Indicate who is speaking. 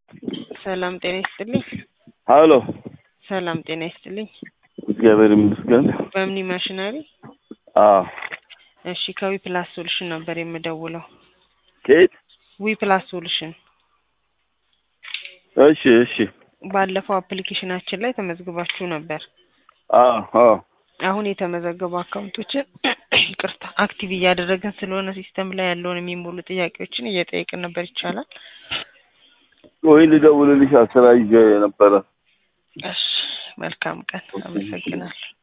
Speaker 1: ሰላም ጤና ይስጥልኝ።
Speaker 2: ሀሎ
Speaker 1: ሰላም ጤና ይስጥልኝ።
Speaker 2: እግዚአብሔር ይመስገን።
Speaker 1: በምኒ ማሽነሪ
Speaker 2: አዎ
Speaker 1: እሺ፣ ከዊ ፕላስ ሶሉሽን ነበር የምደውለው።
Speaker 2: ከየት?
Speaker 1: ዊ ፕላስ ሶሉሽን
Speaker 2: እሺ እሺ።
Speaker 1: ባለፈው አፕሊኬሽናችን ላይ ተመዝግባችሁ ነበር።
Speaker 2: አዎ አዎ
Speaker 1: አሁን የተመዘገቡ አካውንቶችን ይቅርታ አክቲቭ እያደረግን ስለሆነ ሲስተም ላይ ያለውን የሚሞሉ ጥያቄዎችን እየጠየቅን ነበር። ይቻላል?
Speaker 2: ወይ ልደውልልሽ አስራ ይዤ ነበረ።
Speaker 1: እሺ፣ መልካም ቀን። አመሰግናለሁ።